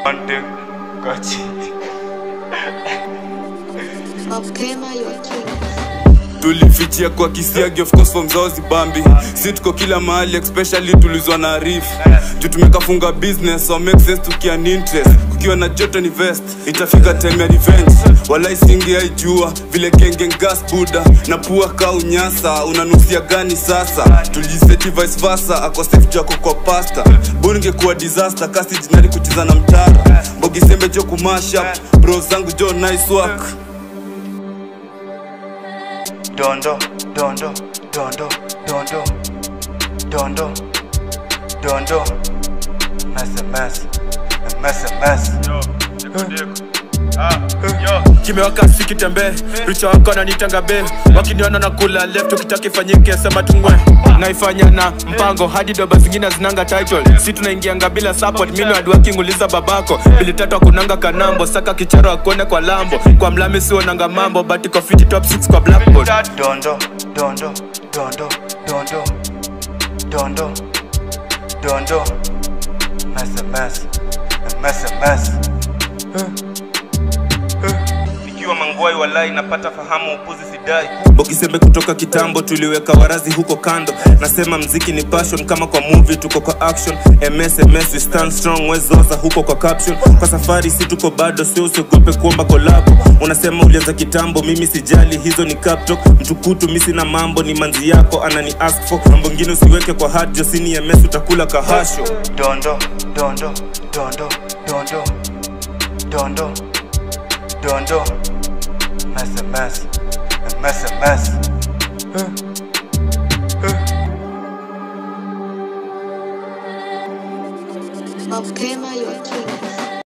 Ante Kachi. Mapema your king. tulifichia kwa kisiagi of course form zao zibambi si tuko kila mahali especially tulizwa na arif juu tumekafunga business so make sense tukia ni interest kukiwa na joto ni vest itafika time ya revenge walai singi haijua vile genge gas buda na pua ka unyasa unanusia gani sasa tulijiseti vice versa ako safe jako kwa pasta bunge kuwa disaster kasi jinari kucheza na mtara bogisembe jo kumasha bro zangu jo nice work Dondo, dondo, dondo, dondo, dondo, dondo. Mess a mess, a mess a mess. kimewaka sikitembee richa wako nanitanga be wakiniona na kula left ukitaka ifanyike sema tungwe naifanya na mpango hadi doba zingine zinanga title si tunaingianga bila support mino adiwakinguliza babako bili tatu akunanga kanambo saka kicharo akuone kwa lambo kwa mlami sionanga mambo but iko fiti top 6 kwa blackboard Dondo, dondo, dondo, dondo, dondo, dondo. Mess a mess, a mess a mess. ikiwa mangwai walai napata fahamu upuzi sidai bokisembe kutoka kitambo tuliweka warazi huko kando nasema mziki ni passion kama kwa movie tuko kwa action ms ms we stand strong wezoza huko kwa caption kwa safari si tuko bado sio usiogope kuomba kolabo unasema ulianza kitambo mimi sijali hizo ni captok mtukutu misi na mambo ni manzi yako anani ask for mambo ngine usiweke kwa hat josini ms utakula kahasho Dondo, dondo, dondo, dondo, dondo, dondo. Mess a mess, a mess a mess. Mapema your king.